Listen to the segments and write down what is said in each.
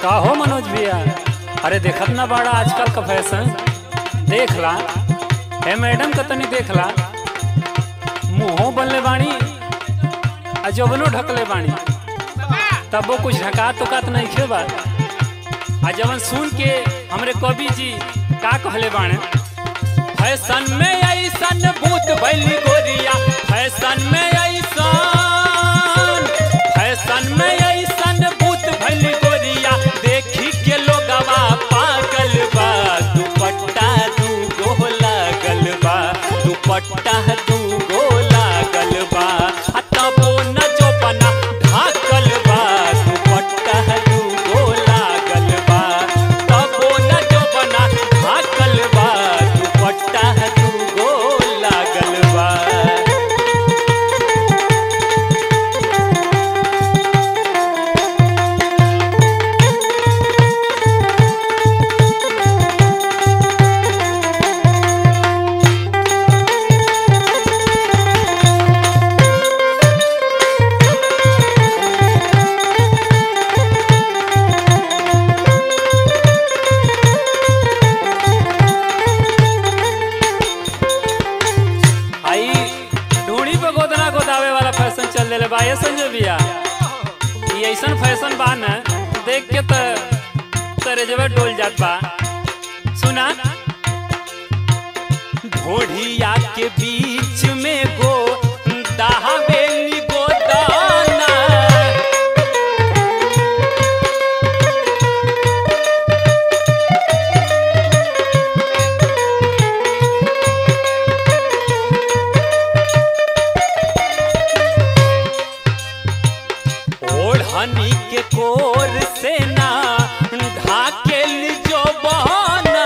का हो मनोज भैया अरे देखत ना बाड़ा आजकल का फैशन देख ला हे मैडम का तनी देख ला मुंहो बनले बाणी आ जबनो ढकले बाणी तब वो कुछ ढका तो कात नहीं खे बा आ जवन सुन के हमरे कवि जी का कहले बाणे फैशन में ऐसन भूत भैली गोरिया फैशन में ऐसन फैशन में ऐसन भूत भैली गोरिया देखी के लोगवा पागल बा दुपट्टा दू गो लागल बा दुपट्टा दू गो लागल बा आ तबो न जो बना ढाकल बा दुपट्टा दू गो लागल बा तबो न जो बना ढाकल बा दुपट्टा दू गो लागल बा आई ढूंढी पे गोदना गोदावे वाला फैशन चल रहे बा ये संजय भैया ये ऐसन फैशन बा न देख के त तेरे जब डोल जात बा सुना ढोढ़िया के बीच में गो दहावेली गोदाना ओढ़नी के कोर से ना ढाकेल जो बहाना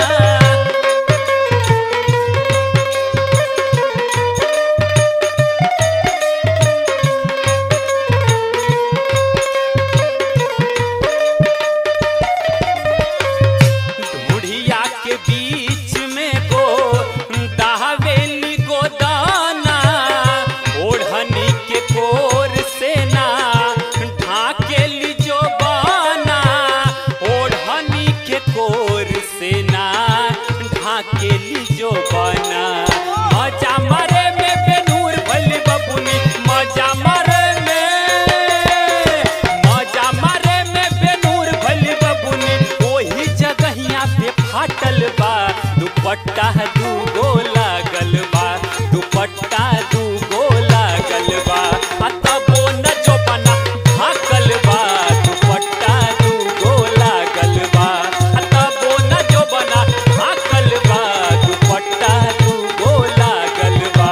ढूढ़िया के बीच में गो दहावेली गोदाना ओढ़नी के कोर से ना ढाकेली जो बाना ओढ़नी के कोर से ना ढाकेली जो बाना मजा मरे में बेनूर भली बबुनी मजा मरे में मजा मारे में बेनूर भली बबुनी ओही जगहिया पे फाटल बा दुपट्टा दू गो लागल बा दुपट्टा दू गो लागल बा आ तबो न जो बना ढाकल बा दुपट्टा दू गो लागल बा आ तबो न जो बना ढाकल बा दुपट्टा दू गो लागल बा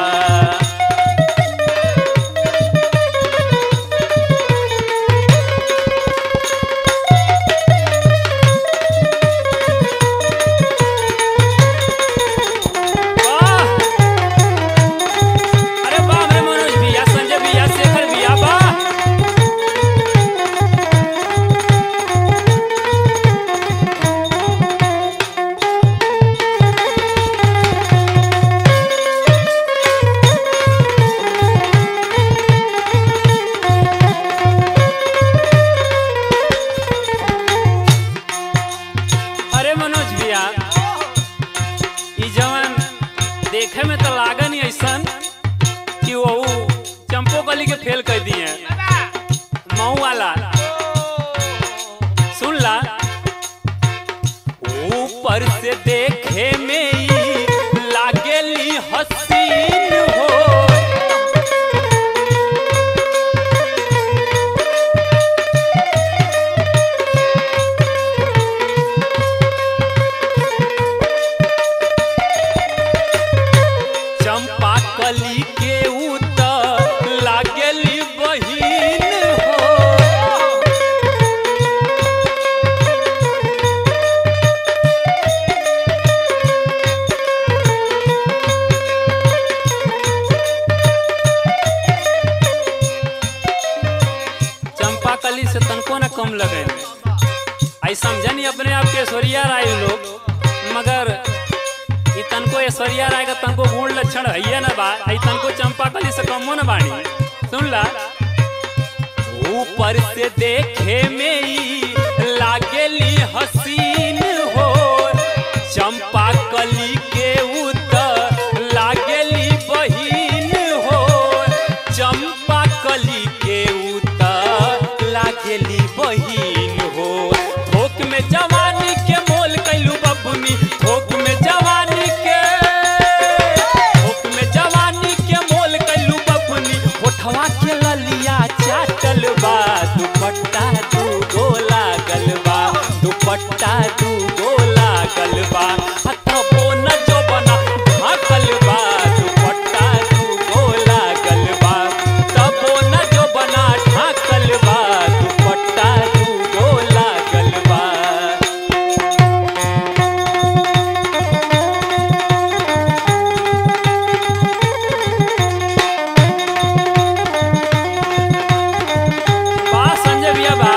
वाह! अरे वाह रे मनोज भैया संजय भैया शेखर भैया वाह अरे मनोज भैया ई जवन देखे में तो लागन ही ऐसन कि वो चंपो कली के फेल कर दिए मऊ वाला सुन ला ऊपर से देखे में ही लागेली हसीन हो चंपा कली के उत लागेली बहिन हो चंपा कली से तनको न कम लगे आई समझनी अपने आप के ऐश्वर्या राय लोग मगर ई तनको ऐश्वर्या राय का तनको गुण लक्षण है ना बा आई तनको चंपा कली से कमो न बाणी सुन ला ऊपर से देखे में ही लागेली थोक में जवानी के मोल कैलू बबुनी थोक में जवानी के थोक में जवानी के मोल कैलू बबुनी होठवा के ललिया चाटल बा दुपट्टा दू गो लागल बा दुपट्टा दू गो लागल बा हथबो न जोबना ढाकल बा दुपट्टा दू गो लागल बा तबो न जोबना ढाकल बा दुपट्टा दू गो लागल बा बा संजय भैया बा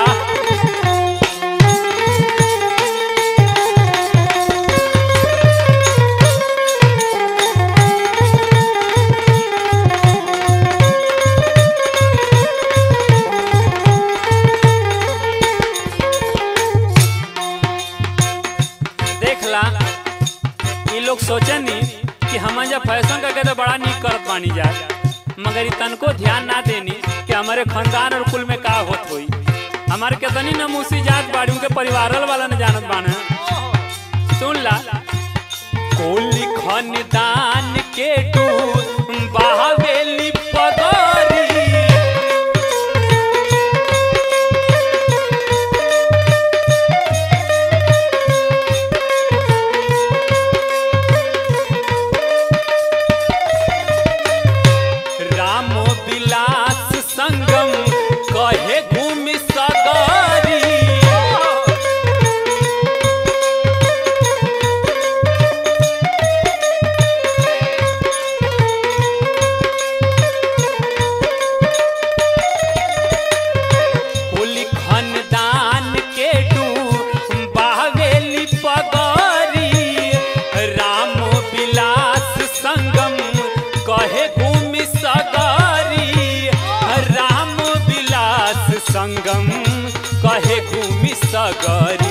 देखला ये लोग सोचनी कि हम जब फैशन करके तो बड़ा निक करत बानी जा मगर ई तनको ध्यान ना देनी कि हमारे खानदान और कुल में का होत होई हमारे कितनी नमूसी जात बाड़ी उनके परिवार वाला न जानत बाने सुन ला कोली खानदान के टू बाहवेली पगरी राम विलास संगम कहे घूमि सगरी कुली खानदान के डू बावेली पगरी राम विलास संगम कहे घूमि सगरी राम विलास संगम कहे घूमि सगरी